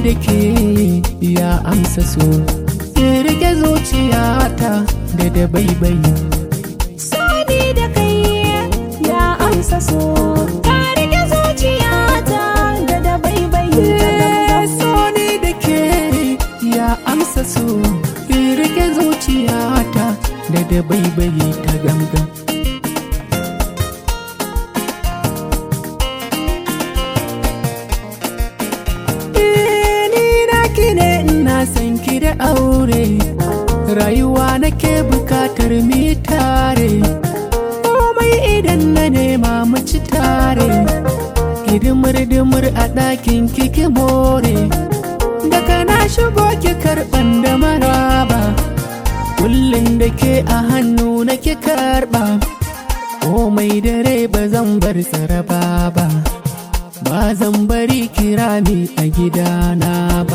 da ke ya amsa so rike zuciyata da da baibayi Sani da kai ya amsa so ka rike zuciyata da da baibayi ta gangan so ni da ke ya amsa so rike zuciyata da da baibayi ta gangan Eh, ni naki ne ina san ki da aure rayuwa nake bukatar mi tare komai idan na nema mu ci tare hidimar dimar a ɗakin kiki more daga na shigo ki karɓan da maraba kullum da ke a hannu nake karɓa komai dare ba zan bar saraba ba ba zan bari kira ni a gidana ba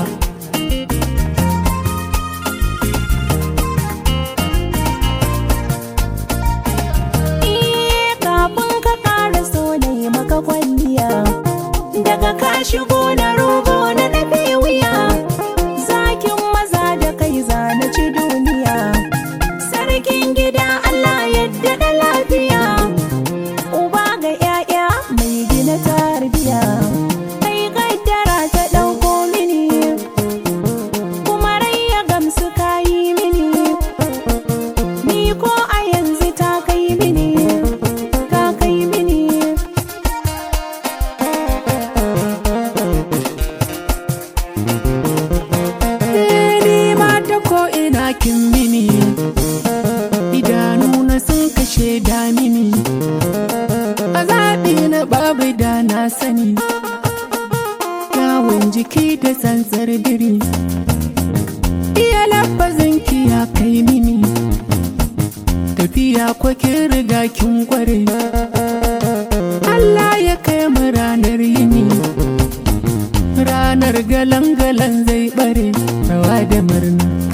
Eh, kafin ka ƙara so na yi maka kwalliya daga ka shigo na rogo na nafe wuya zakin maza da kai zana ci duniya sarkin gida Allah yadda da lafiya uba ga 'ya'ya mai gina tarbiya kai kaddara ta ɗauko mini kuma rai ya gamsu kayi mini ni ko a yanzu ta kai mini ta kai mini Eh, ni ma ta ko ina kin mini idanu na sun kashe da mini a zaɓi na babu da na sani kyawun jiki da tsantsar biri iya lafazin ki ya kai mini tafiya ko kin riga kin kware Allah ya kai mu ranar yini ranar galan-galan zai bare rawa da murna